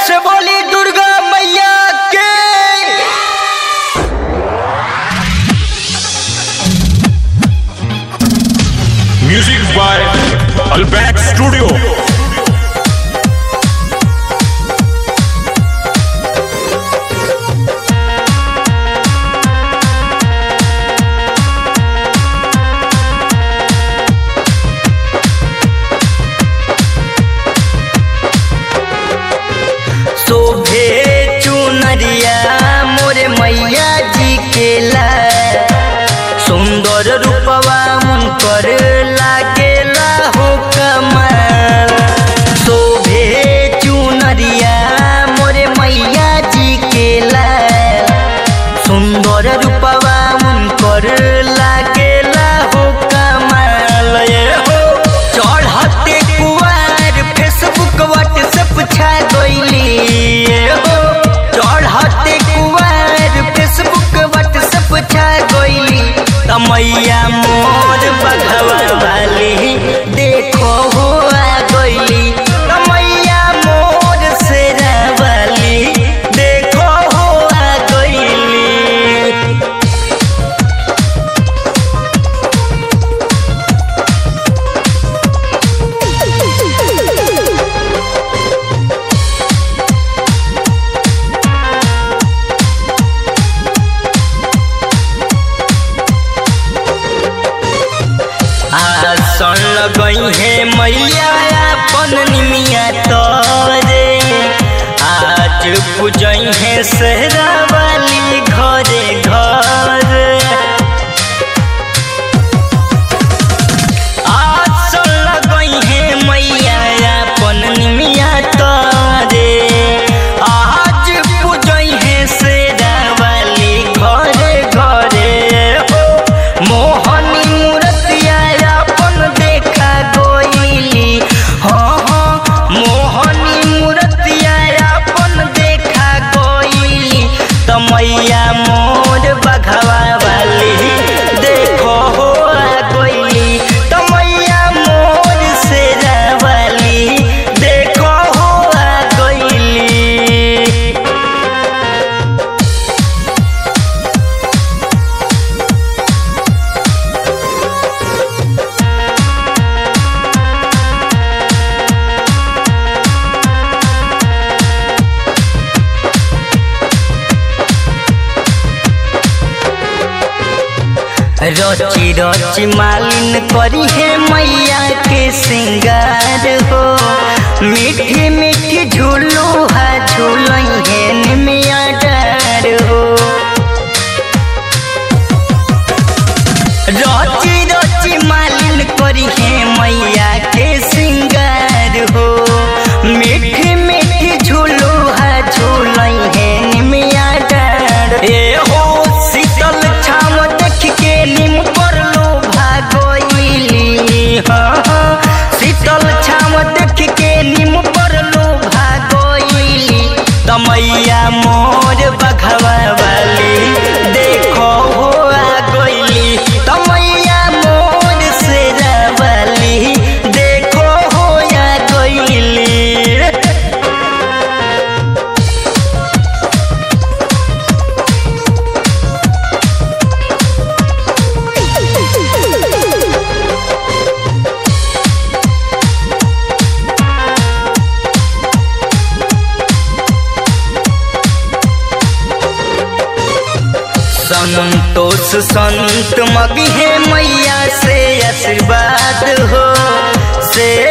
से बोली दुर्गा मैया के Music by Alback Studio. शोभे चुनरिया मोरे मैया जी के ला सुंदर रूपवा उनकर लागेला हो कमाल शोभे चुनरिया मोरे मैया जी के ला सुंदर रूपवा उनकर लागेला हो कमाल ये हो चढ़ते कुआर फेसबुक व्हाट्सएप छा गइली ये हो चढ़ते कुआर फेसबुक व्हाट्सएप छा गइली तमैया मोर बघवा वाली देखो हो आ गइली तमैया मोर शेरा वाली देखो हो आ गइली आसन लगई है मैया अपन निमिया तोरे आज पूजई है सहरा वाली घरे घर आसन लगई है मैया अपन निमिया तोरे आज पूजई है सहरा वाली घरे घरे हो मोहनी मूर्तिया अपन देखा गोइली हाँ हाँ मोहनी मूर्तिया अपन देखा गोइली तमैया मोर बघवा वाली देखो हो आ गोइली तमैया मोर शेरा वाली देखो हो आ गोइली रची रची मालिन करी है मैया के सिंगार हो मीठी मीठी झूलो है झूलई है निमिया डार हो रची रची मालिन करी है मैया के सिंगार हो मीठी मीठी झूलो है झूलई है निमिया डार ए हो शीतल छाम देख के निम पर लो भागोइली हाँ हाँ शीतल छाम देख के निम पर लो भागोइली तमैया मोर बघवा वाली देखो हो आ गइली तमैया मोर शेरा वाली देखो हो आ गइली संतोष संत मगी है मैया से आशीर्वाद हो से